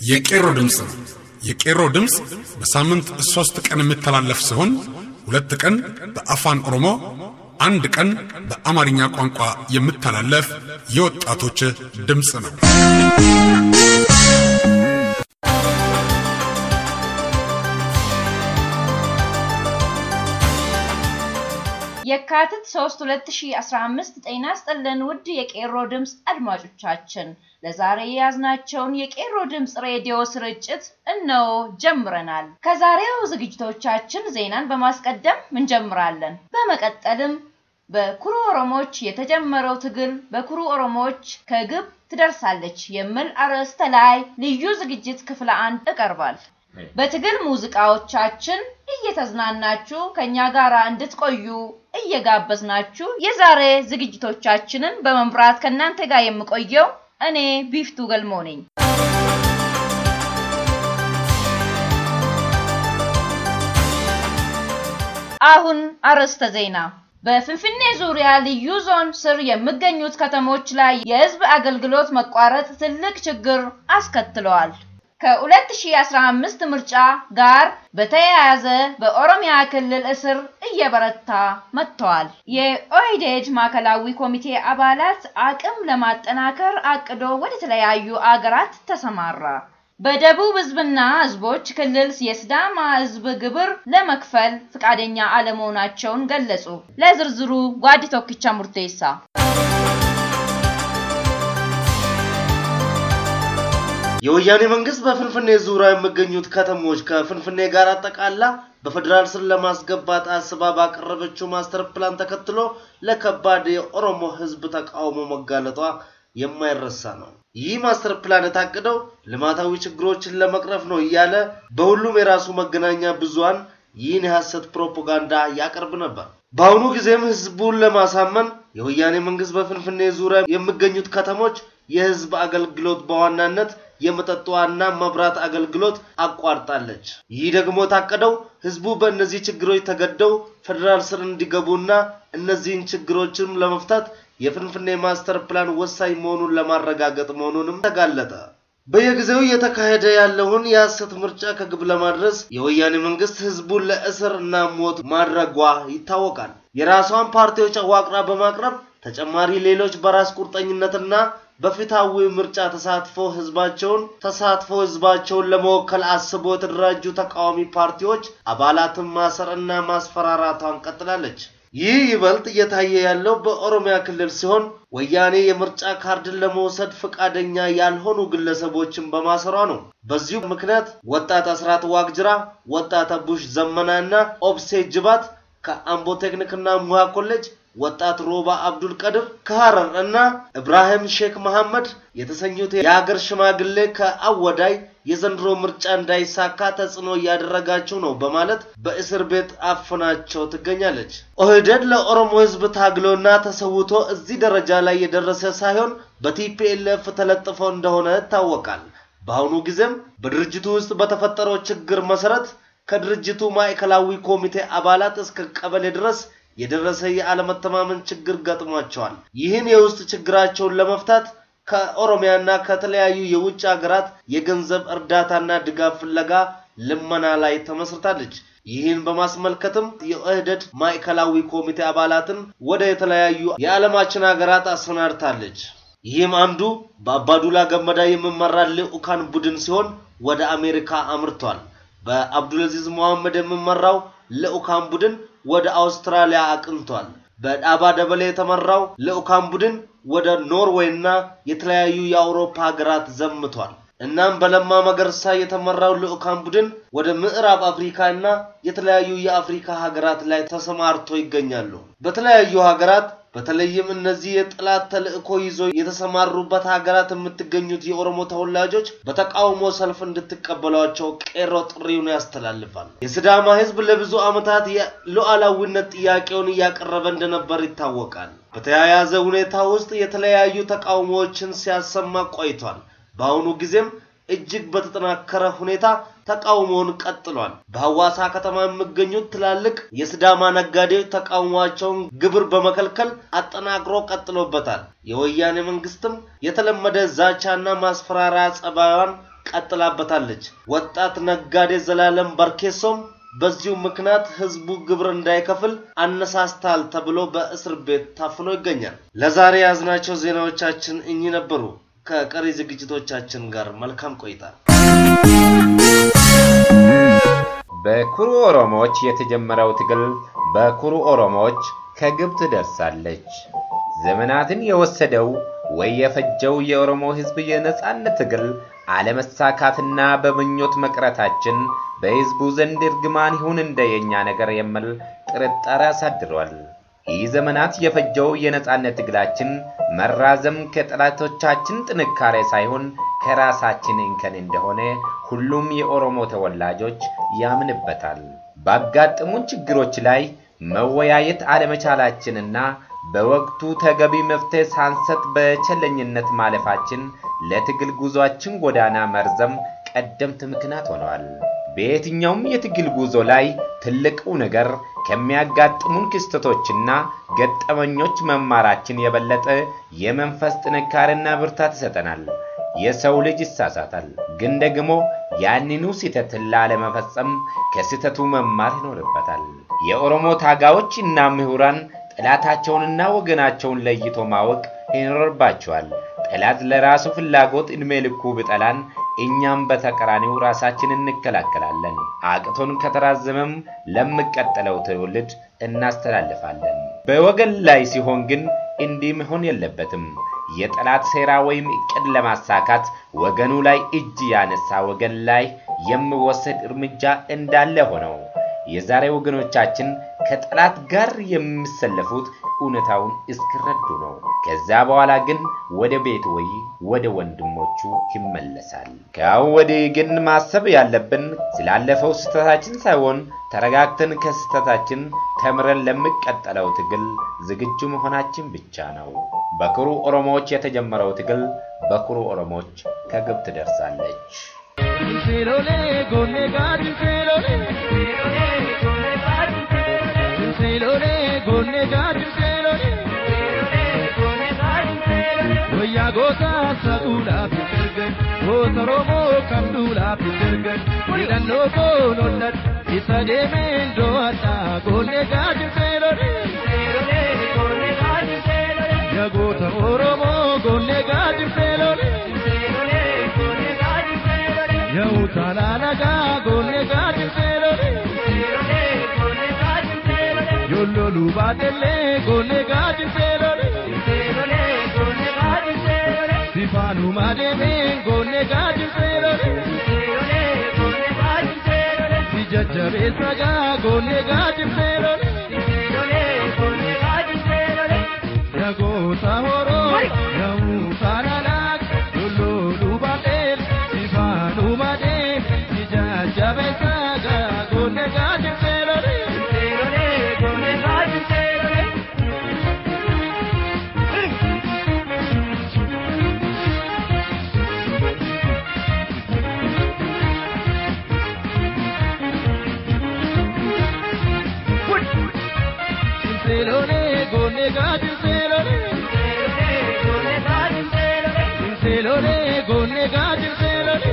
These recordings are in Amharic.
የቄሮ ድምፅ ነው። የቄሮ ድምፅ በሳምንት ሦስት ቀን የሚተላለፍ ሲሆን ሁለት ቀን በአፋን ኦሮሞ፣ አንድ ቀን በአማርኛ ቋንቋ የሚተላለፍ የወጣቶች ድምፅ ነው። የካቲት 3 2015 ጤና ይስጥልን ውድ የቄሮ ድምፅ አድማጮቻችን፣ ለዛሬ የያዝናቸውን የቄሮ ድምፅ ሬዲዮ ስርጭት እነሆ ጀምረናል። ከዛሬው ዝግጅቶቻችን ዜናን በማስቀደም እንጀምራለን። በመቀጠልም በኩሩ ኦሮሞዎች የተጀመረው ትግል በኩሩ ኦሮሞዎች ከግብ ትደርሳለች የሚል አርዕስተ ላይ ልዩ ዝግጅት ክፍል አንድ ይቀርባል። በትግል ሙዚቃዎቻችን እየተዝናናችሁ ከኛ ጋር እንድትቆዩ እየጋበዝናችሁ የዛሬ ዝግጅቶቻችንን በመምራት ከእናንተ ጋር የምቆየው እኔ ቢፍቱ ገልሞ ነኝ። አሁን አርዕስተ ዜና። በፍንፍኔ ዙሪያ ልዩ ዞን ስር የሚገኙት ከተሞች ላይ የሕዝብ አገልግሎት መቋረጥ ትልቅ ችግር አስከትለዋል። ከ2015 ምርጫ ጋር በተያያዘ በኦሮሚያ ክልል እስር እየበረታ መጥተዋል። የኦህዴድ ማዕከላዊ ኮሚቴ አባላት አቅም ለማጠናከር አቅዶ ወደ ተለያዩ አገራት ተሰማራ። በደቡብ ህዝብና ህዝቦች ክልል የሲዳማ ህዝብ ግብር ለመክፈል ፈቃደኛ አለመሆናቸውን ገለጹ። ለዝርዝሩ ጓዲ ቶኪቻ ሙርቴሳ የወያኔ መንግስት በፍንፍኔ ዙሪያ የሚገኙት ከተሞች ከፍንፍኔ ጋር አጠቃላ በፌዴራል ስር ለማስገባት አስባ ባቀረበችው ማስተር ፕላን ተከትሎ ለከባድ የኦሮሞ ህዝብ ተቃውሞ መጋለጧ የማይረሳ ነው። ይህ ማስተር ፕላን የታቀደው ልማታዊ ችግሮችን ለመቅረፍ ነው እያለ በሁሉም የራሱ መገናኛ ብዙሃን ይህን የሐሰት ፕሮፓጋንዳ ያቀርብ ነበር። በአሁኑ ጊዜም ህዝቡን ለማሳመን የወያኔ መንግስት በፍንፍኔ ዙሪያ የሚገኙት ከተሞች የህዝብ አገልግሎት በዋናነት የመጠጥ ውሃና መብራት አገልግሎት አቋርጣለች። ይህ ደግሞ የታቀደው ህዝቡ በእነዚህ ችግሮች ተገደው ፌዴራል ስር እንዲገቡና እነዚህን ችግሮችንም ለመፍታት የፍንፍኔ ማስተር ፕላን ወሳኝ መሆኑን ለማረጋገጥ መሆኑንም ተጋለጠ። በየጊዜው እየተካሄደ ያለውን የሐሰት ምርጫ ከግብ ለማድረስ የወያኔ መንግስት ህዝቡን ለእስር እና ሞት ማድረጓ ይታወቃል። የራሷን ፓርቲዎች አዋቅራ በማቅረብ ተጨማሪ ሌሎች በራስ ቁርጠኝነትና በፍትሃዊ ምርጫ ተሳትፎ ህዝባቸውን ተሳትፎ ህዝባቸውን ለመወከል አስቦ የተደራጁ ተቃዋሚ ፓርቲዎች አባላትን ማሰር እና ማስፈራራቷን ቀጥላለች። ይህ ይበልጥ እየታየ ያለው በኦሮሚያ ክልል ሲሆን ወያኔ የምርጫ ካርድን ለመውሰድ ፈቃደኛ ያልሆኑ ግለሰቦችን በማሰሯ ነው። በዚሁ ምክንያት ወጣት አስራት ዋቅጅራ፣ ወጣት አቡሽ ዘመና እና ኦብሴ ጅባት ከአምቦ ቴክኒክና ሙያ ኮሌጅ ወጣት ሮባ አብዱል ቀድር ከሐረር እና ኢብራሂም ሼክ መሐመድ የተሰኙት የሀገር ሽማግሌ ከአወዳይ የዘንድሮ ምርጫ እንዳይሳካ ተጽዕኖ እያደረጋችሁ ነው በማለት በእስር ቤት አፍናቸው ትገኛለች። ኦህዴድ ለኦሮሞ ህዝብ ታግሎና ተሰውቶ እዚህ ደረጃ ላይ የደረሰ ሳይሆን በቲፒኤልኤፍ ተለጥፎ እንደሆነ ይታወቃል። በአሁኑ ጊዜም በድርጅቱ ውስጥ በተፈጠረው ችግር መሰረት ከድርጅቱ ማዕከላዊ ኮሚቴ አባላት እስከ ቀበሌ ድረስ የደረሰ የአለመተማመን ችግር ገጥሟቸዋል። ይህን የውስጥ ችግራቸውን ለመፍታት ከኦሮሚያና ከተለያዩ የውጭ ሀገራት የገንዘብ እርዳታና ድጋፍ ፍለጋ ልመና ላይ ተመስርታለች። ይህን በማስመልከትም የኦህዴድ ማዕከላዊ ኮሚቴ አባላትን ወደ የተለያዩ የዓለማችን ሀገራት አሰናድታለች። ይህም አንዱ በአባዱላ ገመዳ የሚመራ ልዑካን ቡድን ሲሆን ወደ አሜሪካ አምርቷል። በአብዱልአዚዝ መሐመድ የሚመራው ልዑካን ቡድን ወደ አውስትራሊያ አቅንቷል። በዳባ ደበሌ የተመራው ልዑካን ቡድን ወደ ኖርዌይ እና የተለያዩ የአውሮፓ ሀገራት ዘምቷል። እናም በለማ መገርሳ የተመራው ልዑካን ቡድን ወደ ምዕራብ አፍሪካ እና የተለያዩ የአፍሪካ ሀገራት ላይ ተሰማርቶ ይገኛሉ። በተለያዩ ሀገራት በተለይም እነዚህ የጠላት ተልእኮ ይዞ የተሰማሩበት ሀገራት የምትገኙት የኦሮሞ ተወላጆች በተቃውሞ ሰልፍ እንድትቀበሏቸው ቄሮ ጥሪውን ያስተላልፋል። የሲዳማ ሕዝብ ለብዙ ዓመታት የሉዓላዊነት ጥያቄውን እያቀረበ እንደነበር ይታወቃል። በተያያዘ ሁኔታ ውስጥ የተለያዩ ተቃውሞዎችን ሲያሰማ ቆይቷል። በአሁኑ ጊዜም እጅግ በተጠናከረ ሁኔታ ተቃውሞውን ቀጥሏል። በሐዋሳ ከተማ የሚገኙት ትላልቅ የሲዳማ ነጋዴዎች ተቃውሟቸውን ግብር በመከልከል አጠናክሮ ቀጥሎበታል። የወያኔ መንግስትም የተለመደ ዛቻና ማስፈራሪያ ጸባዩን ቀጥላበታለች። ወጣት ነጋዴ ዘላለም በርኬሶም በዚሁ ምክንያት ህዝቡ ግብር እንዳይከፍል አነሳስታል ተብሎ በእስር ቤት ታፍኖ ይገኛል። ለዛሬ የያዝናቸው ዜናዎቻችን እኚህ ነበሩ። ከቀሪ ዝግጅቶቻችን ጋር መልካም ቆይታ። በኩሩ ኦሮሞዎች የተጀመረው ትግል በኩሩ ኦሮሞዎች ከግብ ትደርሳለች። ዘመናትን የወሰደው ወይ የፈጀው የኦሮሞ ህዝብ የነጻነት ትግል አለመሳካትና በምኞት መቅረታችን በህዝቡ ዘንድ እርግማን ይሁን እንደ የኛ ነገር የሚል ጥርጣሬ አሳድሯል። ይህ ዘመናት የፈጀው የነጻነት ትግላችን መራዘም ከጠላቶቻችን ጥንካሬ ሳይሆን ከራሳችን እንከን እንደሆነ ሁሉም የኦሮሞ ተወላጆች ያምንበታል። ባጋጠሙን ችግሮች ላይ መወያየት አለመቻላችንና በወቅቱ ተገቢ መፍትሄ ሳንሰጥ በቸለኝነት ማለፋችን ለትግል ጉዟችን ጎዳና መርዘም ቀደምት ምክንያት ሆነዋል። በየትኛውም የትግል ጉዞ ላይ ትልቁ ነገር ከሚያጋጥሙን ክስተቶችና ገጠመኞች መማራችን የበለጠ የመንፈስ ጥንካሬና ብርታት ይሰጠናል። የሰው ልጅ ይሳሳታል፣ ግን ደግሞ ያንኑ ስህተትን ላለመፈጸም ከስህተቱ መማር ይኖርበታል። የኦሮሞ ታጋዮች እና ምሁራን ጠላታቸውንና ወገናቸውን ለይቶ ማወቅ ይኖርባቸዋል። ጠላት ለራሱ ፍላጎት ዕድሜ ልኩ ብጠላን እኛም በተቃራኒው ራሳችን እንከላከላለን። አቅቶን ከተራዘመም ለሚቀጥለው ትውልድ እናስተላልፋለን። በወገን ላይ ሲሆን ግን እንዲህ መሆን የለበትም። የጠላት ሴራ ወይም እቅድ ለማሳካት ወገኑ ላይ እጅ ያነሳ ወገን ላይ የሚወሰድ እርምጃ እንዳለ ሆነው የዛሬ ወገኖቻችን ከጠላት ጋር የሚሰለፉት እውነታውን እስኪረዱ ነው። ከዛ በኋላ ግን ወደ ቤት ወይ ወደ ወንድሞቹ ይመለሳል። ከአሁን ወዲህ ግን ማሰብ ያለብን ስላለፈው ስህተታችን ሳይሆን ተረጋግተን ከስህተታችን ተምረን ለሚቀጥለው ትግል ዝግጁ መሆናችን ብቻ ነው። በኩሩ ኦሮሞዎች የተጀመረው ትግል በኩሩ ኦሮሞዎች ከግብ ትደርሳለች። Wayyaa goota saquudhaaf hin dargan goota Oromoo qabduudhaaf hin dargan hidhannoo koonollan isa deemeen do'adhaa goonee gaajirtee lolee yaa goota Oromoo goonee gaajirtee lolee yaa utaalaa nagaa goonee gaajirtee lolee yolloluu baatellee goonee gaajirtee lolee. Sifanu mademe gone gadi serore Si jajjabe saga gone gadi serore Yago sahoro yamu saranak lulu lubatel Sifanu mademe Si jajjabe saga gone gadi serore Selone gone gadi selone Selone gone gadi selone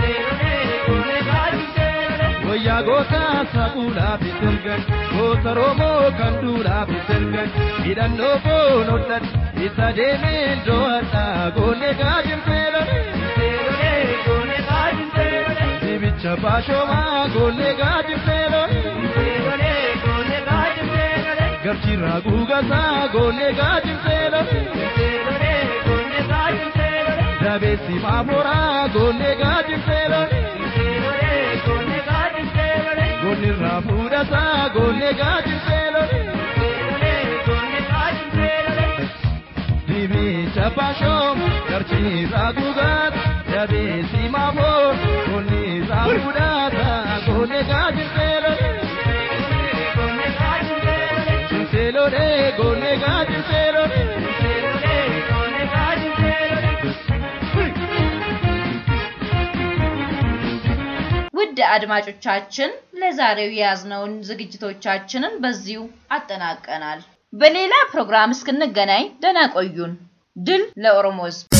Wayyaa goota saquudhaaf sirgan goota Oromoo kan duudhaaf sirgan hidhannoo koonollan isa deemeen do'adhaa goone gadi selone Dibicha baashoomaa goone gadi selone Garchirraa guugasaa goone gadi selone Dabeessi maaforaa goone gadi selone Goonirraa fuudhasaa goone gadi selone Dibicha baashoom garchirraa guugat dabeessi maafoor goonirraa fuudhasaa goone gadi selone Selone gone gadi selone ውድ አድማጮቻችን ለዛሬው የያዝነውን ዝግጅቶቻችንን በዚሁ አጠናቀናል። በሌላ ፕሮግራም እስክንገናኝ ደህና ቆዩን። ድል ለኦሮሞ ሕዝብ!